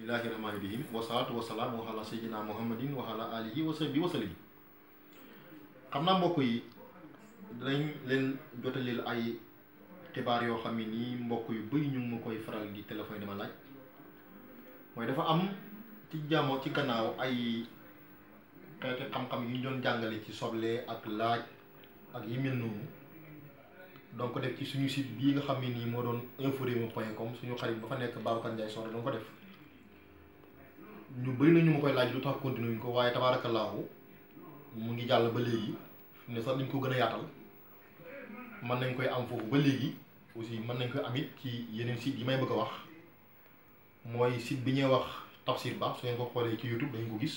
bismillahi rahmaani rahim wasalaatu wasalaam wa ala sayyidina muhammadin wa ala alihi wa sahbihi wa sallim xam naa mbokk yi dinañ leen jotalil ay xibaar yoo xam ne nii mbokk yu bëri ñu ngi ma koy faral di téléphone dama laaj mooy dafa am ci jàmmo ci gannaaw ay xeeti xam-xam yu ñu doon jàngale ci soble ak laaj ak yi mel noonu donc def ci suñu site bii nga xam ne nii moo doon informer point com suñu xarit ba fa nekk Babacar Ndiaye soxna doon ko def ñu bëri na ñu ma koy laaj lu tax continué ñu ko waaye tabaarakallaahu mu ngi jàll ba léegi fi ne sax dañ ko gën a yaatal mën nañ koy am foofu ba léegi aussi mën nañ koy am it ci yeneen site yi may bëgg a wax mooy site bi ñuy wax Tafsir Ba su ngeen ko xoolee ci YouTube dañ ko gis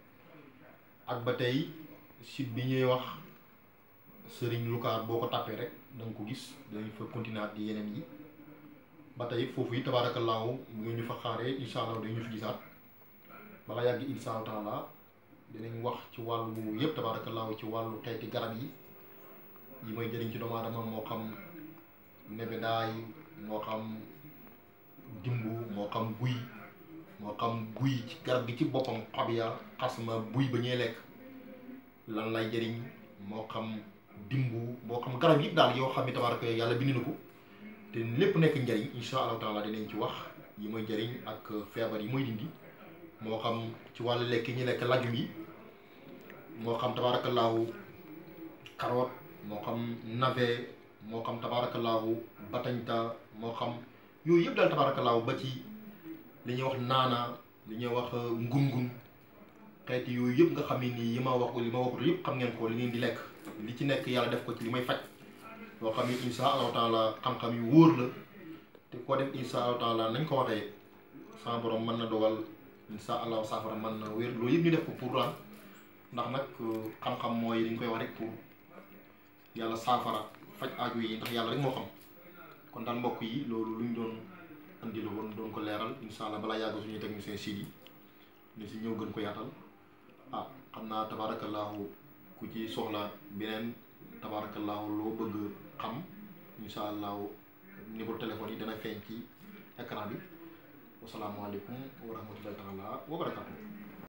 ak ba tey site bi ñuy wax Serigne Lukaar boo ko tàppee rek da nga ko gis dañ fa continuer ak yeneen yi ba tey foofu yi tabaarakallaahu bu ngeen ñu fa xaaree incha allah dañu fi gisaat bala yàgg incha allah taala dinañ wax ci wàllu yëpp tabaarakallaahu ci wàllu xeeti garab yi yi may jëriñ ci doomu aadama moo xam nebedaay moo xam dimbu moo xam guy moo xam guy ci garab gi ci boppam xob ya xasma buy ba ñuy lekk lan lay jëriñ moo xam dimbu moo xam garab yi daal yoo xam ne tabaaraka yàlla bind na ko te lépp nekk njëriñ insha allahu taala dinañ ci wax yi may jëriñ ak feebar yi mooy dindi moo xam ci wàllu lekk yi ñu lekk lajum yi moo xam tabaarakallaahu carotte moo xam navet moo xam tabaarakallaahu batañta moo xam yooyu yëpp daal tabaarakallaahu ba ci li ñuy wax naana li ñuy wax ngun-ngun xeeti yooyu yëpp nga xam ne nii yi ma wax li ma waxut yëpp xam ngeen ko li ngeen di lekk li ci nekk yàlla def ko ci li may faj loo xam ne insha allahu taala xam-xam yu wóor la te koo def insha allahu taala nañ ko waxee sama borom mën na dogal insha allahu saafara mën na wér loolu yëpp ñu def ko pour lan ndax nag xam-xam mooy li ñu koy wax rek pour yàlla saafara faj aaju yi ndax yàlla rek moo xam kon daal mbokk yi loolu lu ñu doon andi la woon doon ko leeral insha allah balaa yàgg suñuy technicien siid yi ni si ñëw gën ko yaatal ah xam naa tabaarakallaahu ku ci soxla beneen tabaarakallaahu loo bëgg xam insha allahu numéro téléphone yi dana feeñ ci écran bi wasalaamualeykum wa rahmatullahi taala wa barakatuh